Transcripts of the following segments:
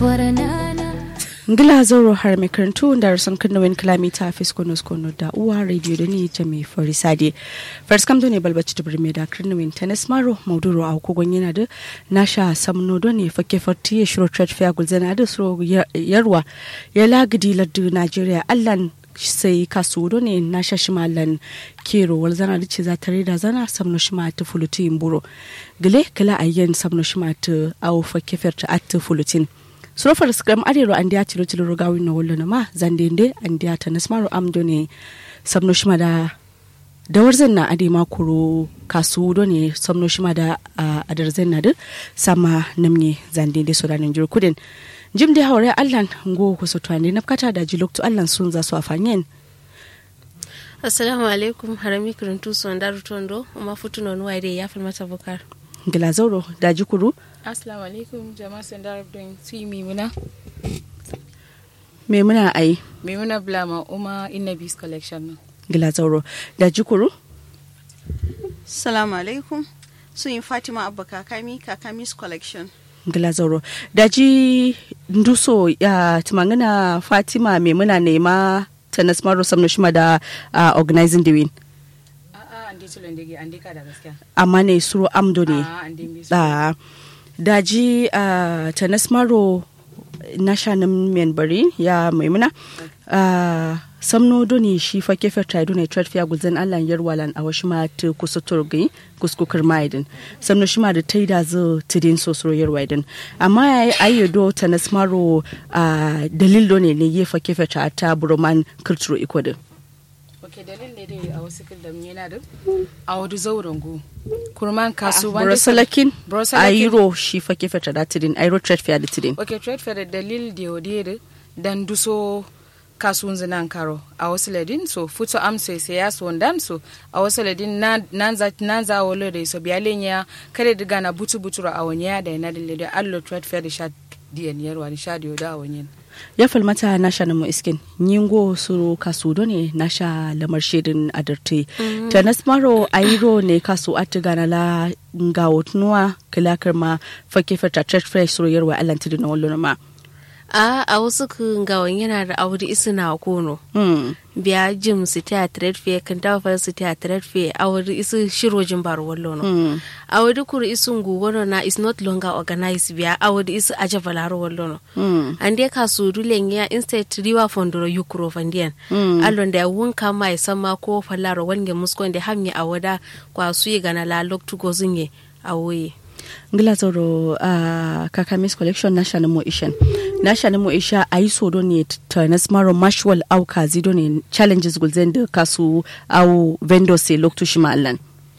ngila zoro har mai karantu da rasan kan nawin kilomita fis kono kono da uwa radio da ni ta mai fari sade first kam ne balbaci ta birme da kan nawin tennis maro mauduro a kogon yana da nasha samno don ne fake farti ya shiro trade fair gulzana da suro yarwa ya lagidi lardu nigeria allan sai kasu do ne na shashimalan kero wal zana da ce za ta rida zana samno shima ta fulutin buro gile kala ayyan samno shima ta au fake farta at fulutin surofar skram arero an diya tilo tilo rogawi na wallo na ma zandende an diya ta nasmaro amdo ne samno shima da dawar na ade makuro kasu do ne samno shima da adar na da sama namne zandende so da nan jiro kudin jim da haure allan go ku so twande na kata da jilok to allan sun za su afanyen assalamu alaikum harami kuruntu son daru tondo ma futuno nuwa dai ya falmata bukar gila zauro da jikuru Assalamu alaikum jama'a sun darab don su yi mimuna. Maimuna ai. Maimuna Blama Uma Innabis Collection nan. Gila zauro. Da jikuru? Salamu alaikum. Sun yi Fatima Abba Kakami, Kakami's Collection. Gila zauro. Da ji nduso ya tumangana Fatima Maimuna nema ta nasmaro samno shima da uh, organizing the win. A'a, an dai tulon da an dai ka da gaskiya. Amma ne suro amdo ne. A'a, an dai bi su. Da daji uh, ta nasmaro na shanin membari ya maimuna uh, samno doni shi fa kefe tradu ne trade fair gulzan allan yarwalan a wasu ma ta kusa turgi kuskukar maidin samno shi ma da ta yi da zo tidin sosoro yarwaidin amma ya yi ayyado ta nasmaro uh, dalil ne ne yi fa kefe ta ta buroman kulturo ikodin Ok, dalilin da dai a wasu kildam yana da a wadu zauren go. Kurman kasu wanda burasalakin Burasalakin. ayiro shi fa kefe ta da tidin ayiro trade fair da tidin Ok, trade fair da dalil da yau da dan duso kasuwan zinan karo a wasu ladin so futo amso sai ya so dan so a wasu ladin nan za nan za wolo da so biyalen ya kare diga na butu butu a wani ya da yana da da allo trade fair da sha diyan yarwa da sha diyo da a wani ya falmata na sha namu iskin nyingo su kasu do ne na sha lamar shirin adarte ta nasmaro ayiro ne kasu atiga na la nga wotnuwa kilakar ma fake fata church fresh suru yarwa alanti na wallo ma a a wasu gawan yana da auri isu na kono hmm biya jim su ta trade fair kan dawo fa su ta trade fair auri isu shirojin bar wallo no hmm auri kuru isu ngu wono na is not longer organized biya auri isu aja valaro wallo no hmm ande ka su dulen ya instead riwa fondoro yukro fandian allon da wun kama ya sama ko falaro wange muskon da hamye a wada kwa su yi gana la loktu gozinye a woye ngila zoro uh, kakamis collection na shani mo ishen na shani mo isha a yi so don ne ta nasmaro mashwal au kazi don ne challenges gulzen da kasu au vendor se loktu shi ma'allan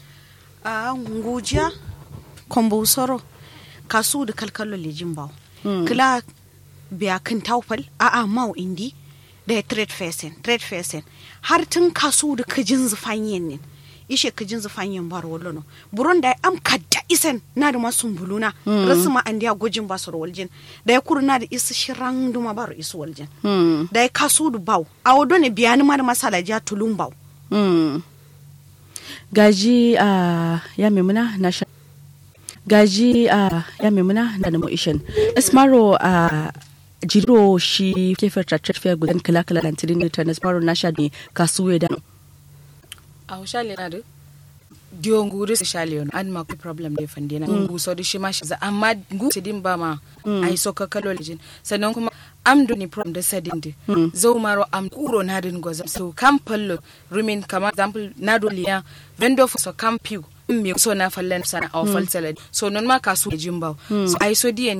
A ngujiya, kombo soro, kasu da kalkalo lejin bawo. Kila biya kan taufal, a a mau indi, da ya trade facing, trade facing. Har tun kasu da kajin zufanyen ne. Ishe kajin zufanyen bar wallo no. Buron da ya am kadda isen na da masu buluna. Rasu ma an diya gojin basur waljin. Da ya kuru na da isu shiran duma bar isu waljin. hmm Da ya kasu da bawo. A wado ne biya ni ma da masala ja tulun bawo. Hmm. gaji a ya memuna na sha gaji a ya memuna na da mo'ishin ismaro a jiro shi kefar tattar fiye gudan kala-kala lantirin da ta ismaro na sha ne kasuwe da a shale na da diyo nguri su shale yon an ma ku problem da fande na ngu so da shi ma shi za amma ngu su din ba ma ai so ka kalo lijin sannan kuma am do ni problem da sadin di zo maro am kuro na din goza so kam pallo rumin kama example na do liya vendo so kam piu mi so na fallen sana a falsala so non ma kasu jimbaw so ai so diyan